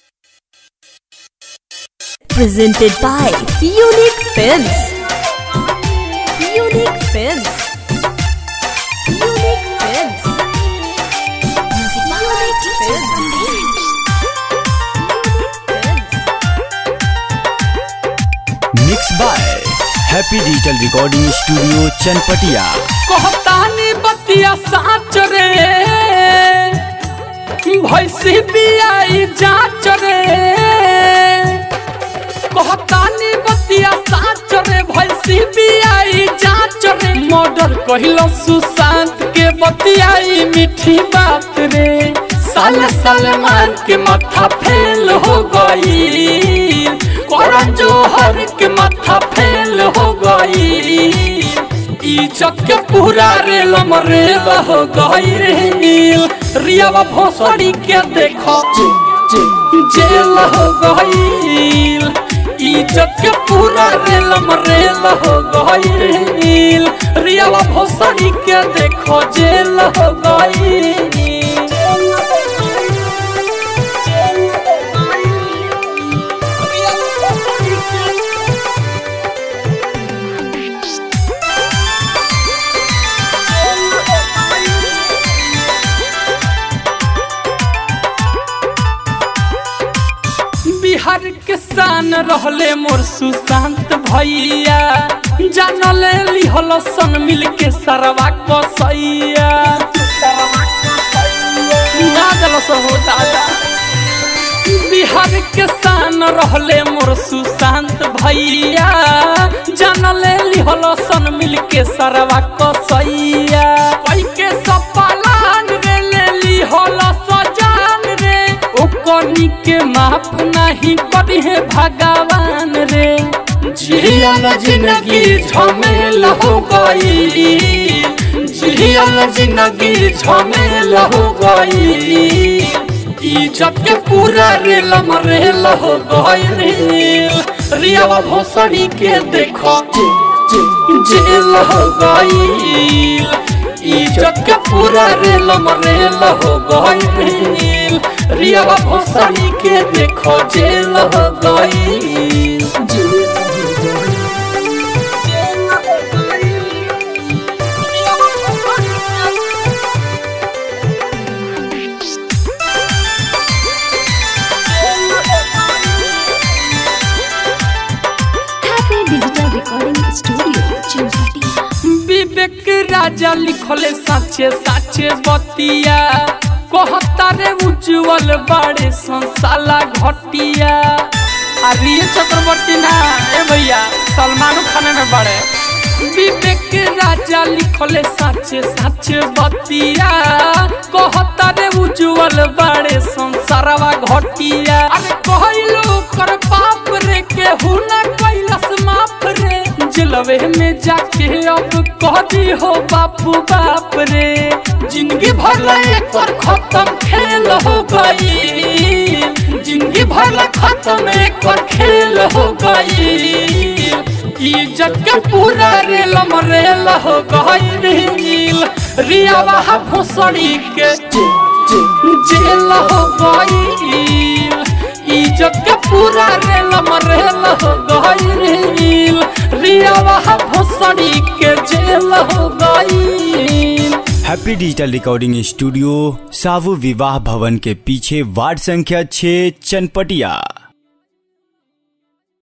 presented by Unique Films. Unique Films. Unique Films. Music by Unique Films. Mix by happy digital recording studio Chanpatia कहतानी बतिया साच रे भैंसी बियाई जाच रे कहतानी बतिया साच रे भैंसी बियाई जाच रे मर्डर कहिलो सुशांत के बतियाई मीठी बात रे साल सलमान के माथा फेल हो गई करण जोहर के माथा फेल हो गई इज्जत के पूरा रेल मरेल हो गई रे रियावा भोसड़ी के देखो जेल हो गई इज्जत के पूरा रेल मरेल हो गई रियावा भोसड़ी के देखो जेल हो गई बिहार के शान रहले मोर सुशांत भैया जानल लिहल सन मिल के सरवा कसैया ना दल हो दादा बिहार के शान रहले मोर सुशांत भैया जानल लिहल सन मिल के सरवा कसैया कई के सपालान रे ले लिहल सजान रे ओकनी के माफ नहीं करी है भगवान रे जियल जिंदगी झमेल हो गई जियल जिंदगी झमेल हो गई इज्जत के पूरा रेल मरेल हो गई रेल रियावा भोसड़ी के देखो जेल हो गई इज्जत के पूरा रेल मरेल हो गई रेल रियावा भोसड़ी के देखो जेल हो गई Happy Digital Recording Studio, Chimpatiya. विवेक राजा लिखले साचे साचे बतिया कहता रे उज्जवल बड़े संसाला घटिया अरे ये चक्रवर्ती ना ए भैया सलमान खान में बड़े विवेक राजा लिखले साचे साचे बतिया कहता रे उज्जवल बड़े संसारवा घटिया अरे कहलो कर बाप रे केहू ना कैलस माफ रे जलवे में जाके अब कह दी हो बापू बाप रे जिंदगी भर ला एक बार खत्म खेल हो गई जिंदगी भर ला खत्म एक बार खेल हो गई इज्जत के पूरा रेल मरेल हो गई रील रियावा भोसड़ी के जेल हो गई इज्जत के पूरा रेल मरेल हो गई रील रियावा भोसड़ी के जेल हो गई हैप्पी डिजिटल रिकॉर्डिंग स्टूडियो सावु विवाह भवन के पीछे वार्ड संख्या 6 चनपटिया